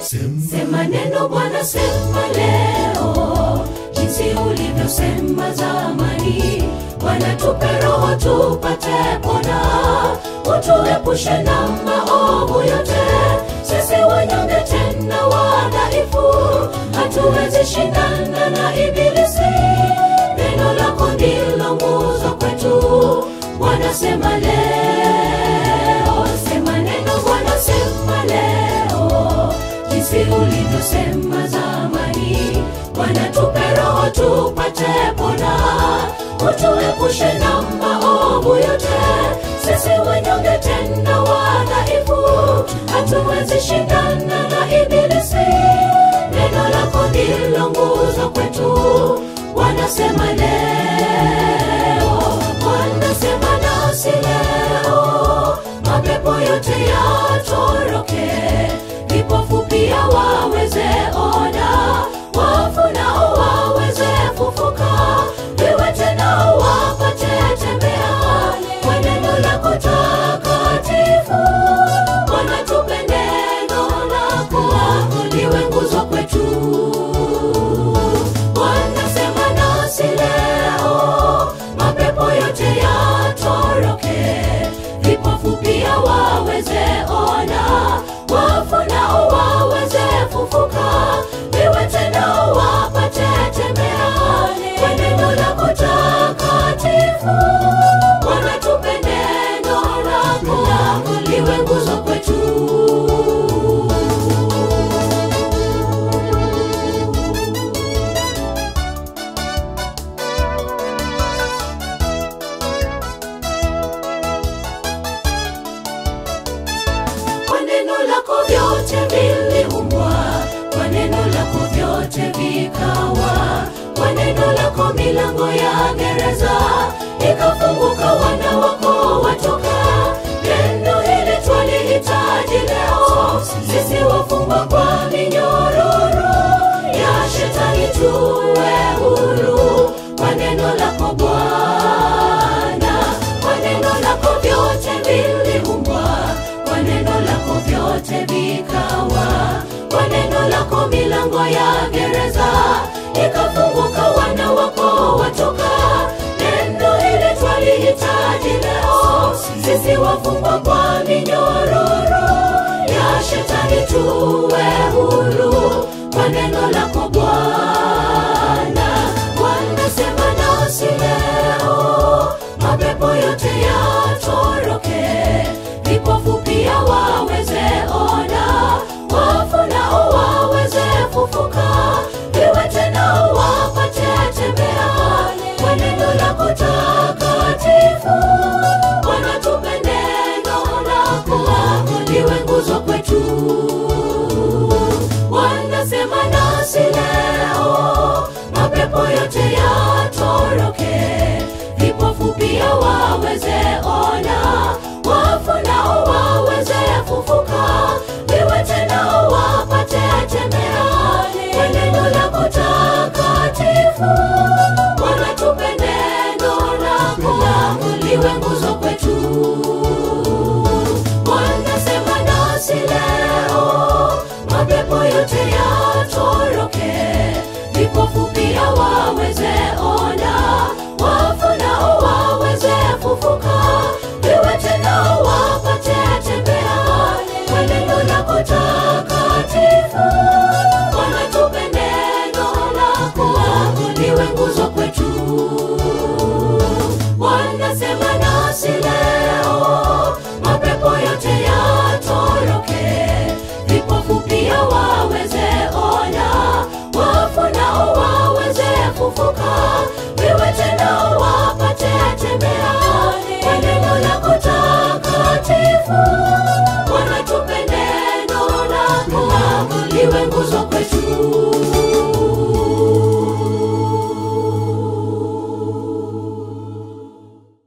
Sema neno Bwana, sema leo, jinsi ulivyosema zamani. Bwana, tupe roho tupate pona, utuepushe na maovu yote. Sisi wanyonge tena wadhaifu, hatuwezi shindana na Ibilisi. Neno lako ndilo nguzo kwetu, Bwana sema leo, sema neno Bwana, sema leo jinsi ulivyosema zamani. Bwana, tupe roho tupate pona, utuepushe na maovu yote. Sisi wanyonge tena wadhaifu, hatuwezi shindana na Ibilisi. Neno lako ndilo nguzo kwetu, Bwana sema leo, Bwana sema nasi leo, mapepo yote yatoroke vipofu pia waweze ona, wafu nao waweze fufuka, viwete nao wapate tembea kwa neno lako takatifu. Bwana, tupe neno lako liwe nguzo kwetu. Bwana, sema nasi leo, mapepo yote yatoroke, vipofu pia waweze ona, wafu nao waweze fufuka, viwete nao wapate tembea kwa neno lako takatifu. Bwana, tupe neno lako liwe nguzo kwetu. kwa neno lako vyote viliumbwa, kwa neno lako vyote vikawa, kwa neno lako milango ya gereza ikafunguka, wana wako watoka. Neno hili twalihitaji leo, sisi wafungwa kwa minyororo ya shetani, tuwe huru kwa neno lako Bwana, kwa neno lako vyote viliumbwa kwa neno lako vyote vikawa, kwa neno lako milango ya gereza ikafunguka, wana wako watoka. Neno hili twalihitaji leo, sisi wafungwa kwa minyororo ya shetani, tuwe huru kwa neno lako Bwana. Bwana, sema nasi leo, mapepo yote yatoroke vipofu pia waweze ona, wafu nao waweze fufuka, viwete nao wapate tembea kwa neno lako takatifu. Bwana, tupe neno lako liwe nguzo kwetu. Bwana, sema nasi leo, mapepo yote yatoroke, vipofu pia waweze ona, wafu nao waweze fufuka, viwete nao wapate tembea kwa neno lako takatifu. Bwana, tupe neno lako liwe nguzo kwetu. Bwana, sema nasi leo, mapepo yote yatoroke, vipofu pia waweze ona, wafu nao waweze fufuka, viwete nao wapate tembea kwa neno lako takatifu. Bwana, tupe neno lako liwe nguzo kwetu. Bwana, sema nasi leo, mapepo yote yatoroke, vipofu pia waweze ona, wafu nao waweze fufuka,